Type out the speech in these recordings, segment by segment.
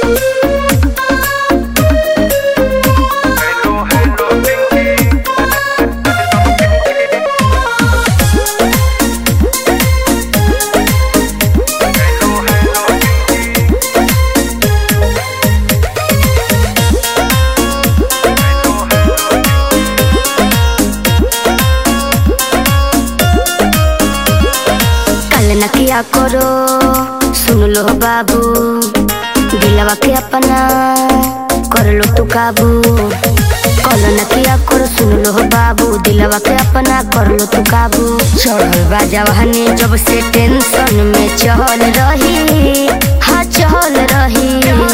कल न किया करो सुन लो बाबू दिलवा के अपना कर लो तू काबू कल न किया करो सुन लो बाबू दिलवा के अपना कर लो तू काबू चढ़ल बा जवानी जब से टेंशन में चहल रही हाँ चहल रही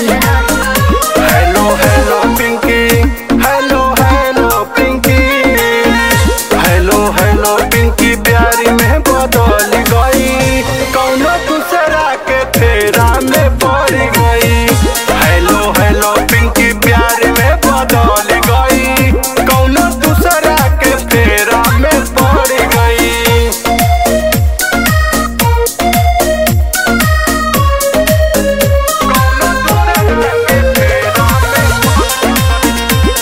hello hello Pinky hello hello Pinky hello hello Pinky प्यारी में बदल गई कौनो दूसरा के फेरा में पड़ गई हेलो हेलो पिंकी प्यारी में बदल गई कौनो दूसरा के फेरा में पड़ गई कौनो दूसरा के फेरा में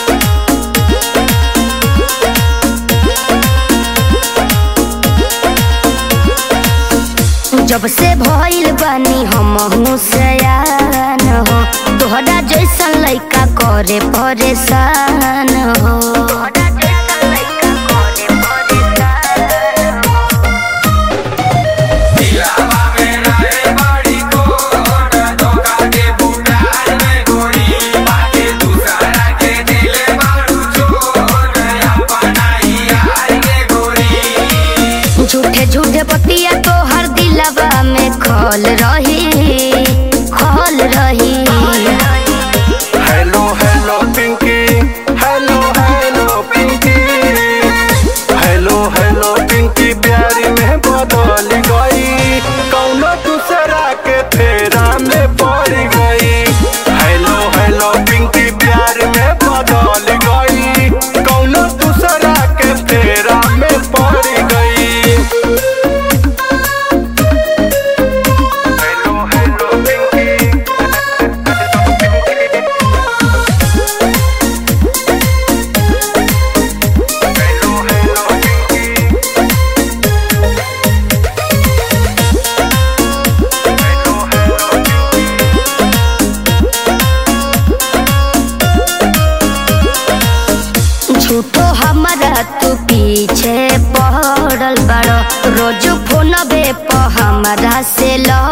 जब से भइल बानी हम सयान हो तोहरा जैसन लइका करे परेशान हो झूठे झूठे बतिया तोहर दिलवा में खल रही खल रही hello hello Pinky hello hello Pinky hello hello Pinky प्यारी में बदल गई कौनो दूसरा के फेरा में पड़ गई हेलो हेलो पिंकी प्यारी में बदल गई कौनो दूसरा के फेरा में पड़ गई hello hello Pinky hello hello Pinky hello hello Pinky झूठो हमारा तू पीछे पड़ल बड़ो रोज फोन बे प हमारा से लड़